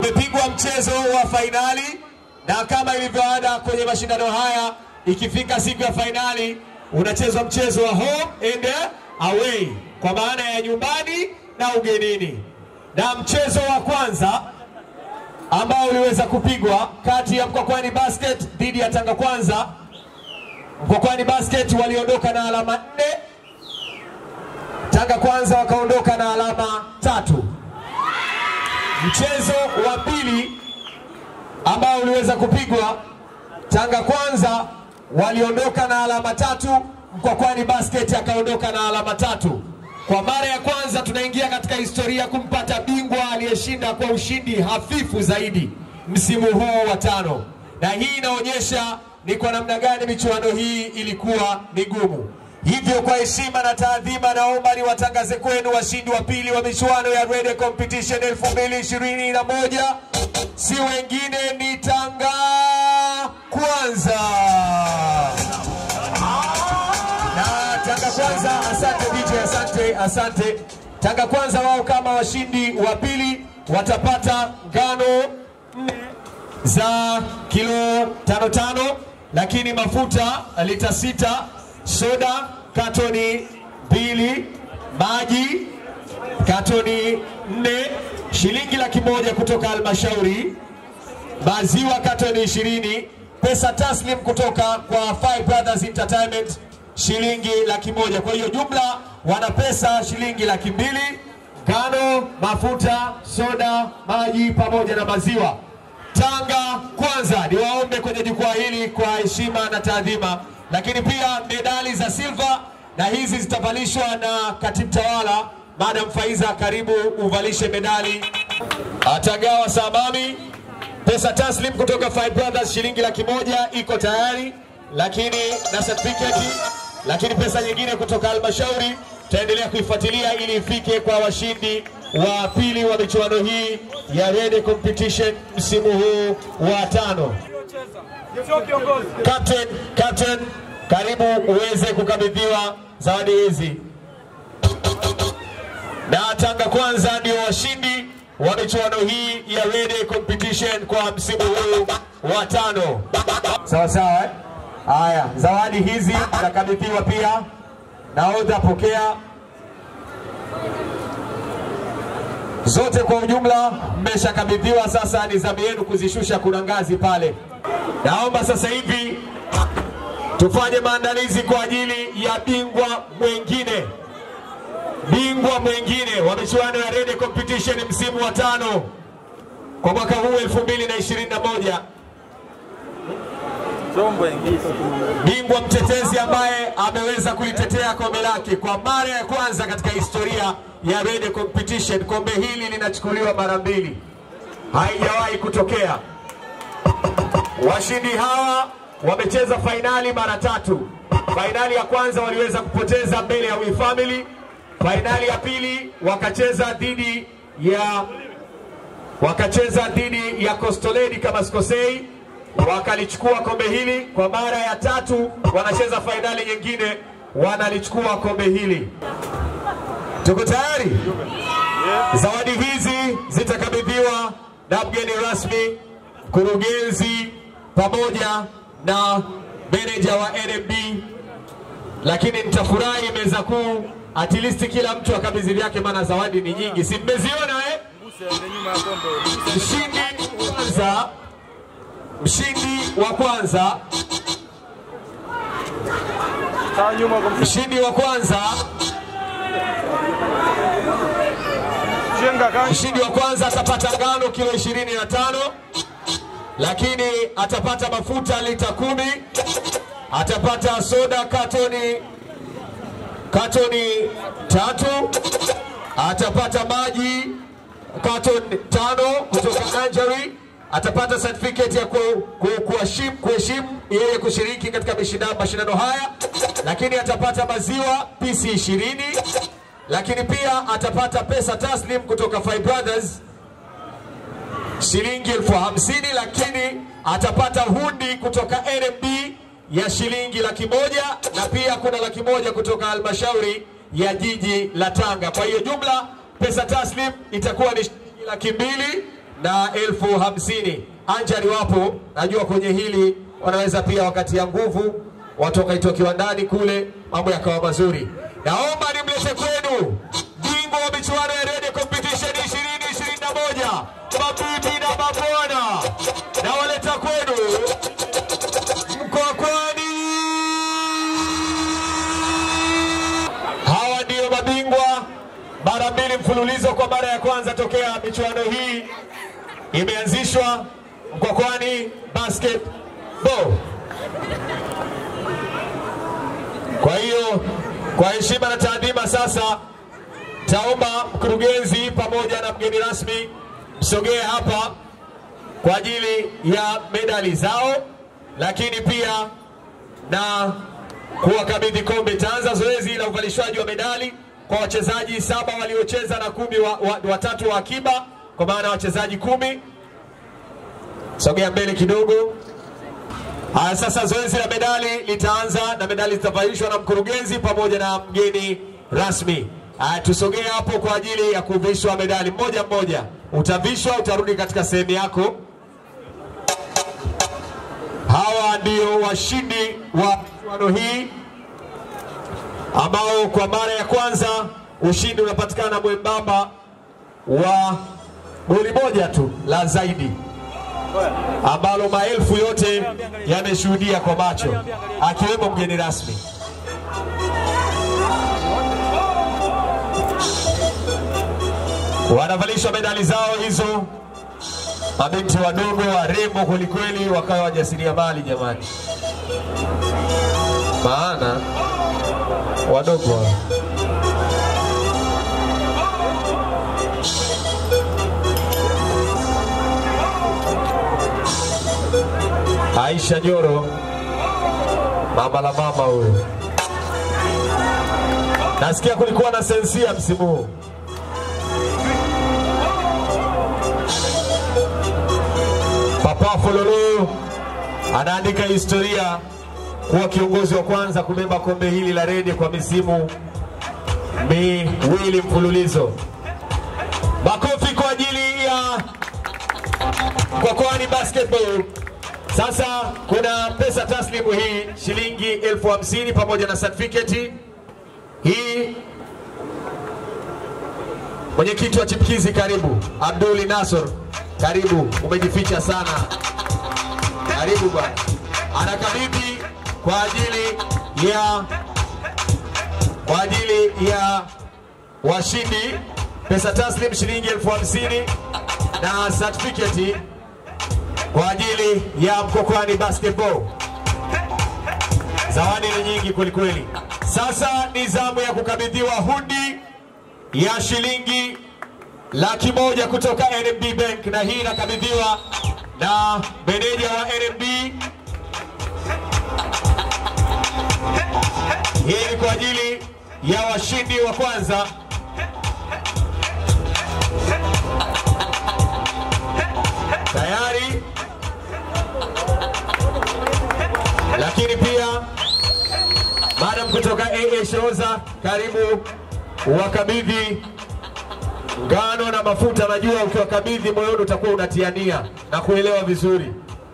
umepigwa mchezo wa fainali, na kama ilivyoada kwenye mashindano haya, ikifika siku ya fainali unachezwa mchezo wa home and away, kwa maana ya nyumbani na ugenini. Na mchezo wa kwanza ambao uliweza kupigwa kati ya Mkwakwani Basket dhidi ya Tanga Kwanza, Mkwakwani Basket waliondoka na alama nne, Tanga Kwanza wakaondoka na alama tatu. Mchezo wa pili ambao uliweza kupigwa, Tanga Kwanza waliondoka na alama tatu, Mkwakwani Basket akaondoka na alama tatu. Kwa mara ya kwanza tunaingia katika historia kumpata bingwa aliyeshinda kwa ushindi hafifu zaidi msimu huu wa tano, na hii inaonyesha ni kwa namna gani michuano hii ilikuwa migumu. Hivyo kwa heshima na taadhima, naomba niwatangaze kwenu washindi wa pili wa michuano ya Red Competition 2021 si wengine ni Tanga Kwanza na Tanga Kwanza. Asante DJ, asante, asante. Tanga Kwanza wao kama washindi wa pili watapata ngano nne za kilo tano tano, lakini mafuta lita sita, soda katoni mbili, maji katoni nne, shilingi laki moja kutoka halmashauri, maziwa katoni ishirini, pesa taslim kutoka kwa Five Brothers Entertainment shilingi laki moja. Kwa hiyo jumla wana pesa shilingi laki mbili, ngano, mafuta, soda, maji pamoja na maziwa. Tanga Kwanza niwaombe kwenye jukwaa hili kwa heshima na taadhima, lakini pia medali za silva na hizi zitavalishwa na katibu tawala Madam Faiza, karibu uvalishe medali. Atagawa Sabami pesa taslim kutoka Five Brothers shilingi laki moja iko tayari, lakini na certificate, lakini pesa nyingine kutoka halmashauri tutaendelea kuifuatilia ili ifike kwa washindi wa pili wa michuano hii ya Red Competition msimu huu wa tano. Captain, Captain, karibu uweze kukabidhiwa zawadi hizi. Na Tanga Kwanza ndio washindi wa michuano hii ya Red Competition kwa msimu huu wa tano. Sawa sawa eh? Haya, zawadi hizi zitakabidhiwa pia. Nahodha, pokea zote kwa ujumla, mmeshakabidhiwa. Sasa ni zamu yenu kuzishusha, kuna ngazi pale. Naomba sasa hivi tufanye maandalizi kwa ajili ya bingwa mwengine bingwa mwengine wa michuano ya Red Competition msimu wa tano kwa mwaka huu 2021 bingwa mtetezi ambaye ameweza kulitetea kombe lake kwa mara ya kwanza katika historia ya Red Competition. Kombe hili linachukuliwa mara mbili, haijawahi kutokea. Washindi hawa wamecheza fainali mara tatu. Fainali ya kwanza waliweza kupoteza mbele ya We Family. Fainali ya pili wakacheza dhidi ya wakacheza dhidi ya Kostoledi kama sikosei, wakalichukua kombe hili. Kwa mara ya tatu wanacheza fainali nyingine, wanalichukua kombe hili. Tuko tayari? Zawadi hizi zitakabidhiwa na mgeni rasmi, mkurugenzi pamoja na meneja wa NMB, lakini nitafurahi meza kuu at least kila mtu akabidhi vyake, maana zawadi ni nyingi, si mmeziona eh? Mshindi kwanza, mshindi wa kwanza, mshindi wa kwanza, mshindi wa kwanza atapata ngano kilo ishirini na tano lakini atapata mafuta lita kumi atapata soda katoni katoni tatu, atapata maji katoni tano kutoka Anjari, atapata certificate ya ku- ku- kuheshimu kuheshimu yeye kushiriki katika mashindano mashindano haya, lakini atapata maziwa pisi ishirini, lakini pia atapata pesa taslim kutoka Five Brothers shilingi elfu hamsini lakini atapata hundi kutoka NMB ya shilingi laki moja na pia kuna laki moja kutoka halmashauri ya jiji la Tanga. Kwa hiyo jumla pesa taslim itakuwa ni shilingi laki mbili na elfu hamsini. Anjari wapo, najua kwenye hili wanaweza pia wakati ya nguvu watu wakaitoa kiwandani kule, mambo yakawa mazuri. Naomba nimlete kwenu bingwa wa michuano ya Radio Competition 2021 mabibi na mabwana, nawaleta kwenu Mkwakwani. Hawa ndio mabingwa mara mbili mfululizo kwa mara ya kwanza tokea michuano hii imeanzishwa Mkwakwani Basketball. Kwa hiyo kwa heshima na taadhima, sasa taomba mkurugenzi pamoja na mgeni rasmi msogee hapa kwa ajili ya medali zao, lakini pia na kuwakabidhi kombe. Itaanza zoezi la uvalishwaji wa medali kwa wachezaji saba waliocheza na kumi wa, wa, watatu wa akiba, kwa maana wachezaji kumi. Sogea mbele kidogo. Haya, sasa zoezi la medali litaanza na medali zitavalishwa na mkurugenzi pamoja na mgeni rasmi. Haya, tusogee hapo kwa ajili ya kuvishwa medali mmoja mmoja. Utavishwa, utarudi katika sehemu yako. Hawa ndio washindi wa michuano hii ambao kwa mara ya kwanza ushindi unapatikana mwembamba wa goli moja tu la zaidi ambalo maelfu yote yameshuhudia kwa macho akiwemo mgeni rasmi. Wanavalishwa medali zao hizo, mabinti wadogo warembo kwelikweli, wakawa wajasiriamali jamani, maana wadogo hao. Aisha Nyoro, mama la mama huyo. Nasikia kulikuwa na sensia msimu huu. Papa Fololo anaandika historia kuwa kiongozi wa kwanza kubeba kombe hili la rede kwa misimu miwili mfululizo. Makofi kwa ajili ya Mkwakwani Basketball. Sasa kuna pesa taslimu hii shilingi elfu hamsini pamoja na certificate hii. Mwenyekiti wa chipkizi, karibu. Abduli Nasor, karibu. Umejificha sana, karibu bwana. Anakabidhi kwa ajili ya kwa ajili ya washindi pesa taslim shilingi elfu hamsini na certificate kwa ajili ya Mkwakwani Basketball. Zawadi ni nyingi kwelikweli. Sasa ni zamu ya kukabidhiwa hundi ya shilingi laki moja kutoka NMB Bank, na hii inakabidhiwa na meneja wa NMB. Hii ni kwa ajili ya washindi wa kwanza. Tayari lakini pia madam kutoka AA Shoza, karibu wakabidhi ngano na mafuta. Najua ukiwakabidhi moyoni utakuwa unatiania na kuelewa vizuri.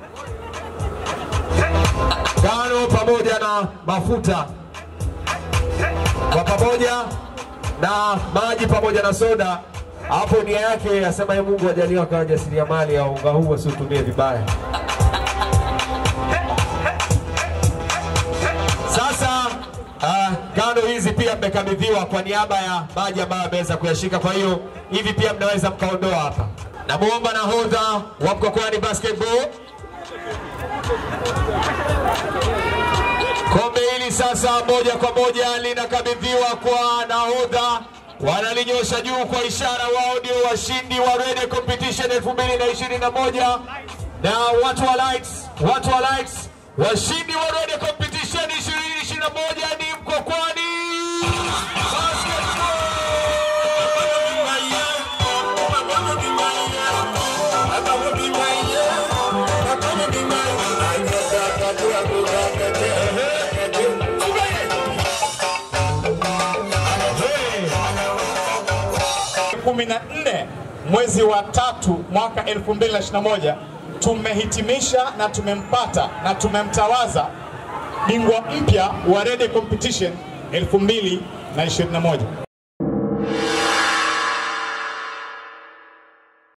Ngano pamoja na mafuta kwa pamoja na maji pamoja na soda. Hapo nia yake asema, ye Mungu ajalie akawa jasiriamali ya unga huu wasiutumie vibaya. Sasa uh, ngano hizi pia mmekabidhiwa kwa niaba ya maji ambayo ameweza kuyashika. Kwa hiyo hivi pia mnaweza mkaondoa hapa. Namwomba nahodha wa Mkwakwani Basketball kombe hili sasa moja kwa moja linakabidhiwa kwa nahodha, wanalinyosha juu kwa ishara wao ndio washindi wa Radio Competition 2021 na watu wa lights, watu wa lights, washindi wa Radio Competition 2021 ni Mkwakwani Basketball. kumi na nne mwezi wa tatu mwaka 2021 tumehitimisha na tumempata na tumemtawaza bingwa mpya wa Rede Competition 2021.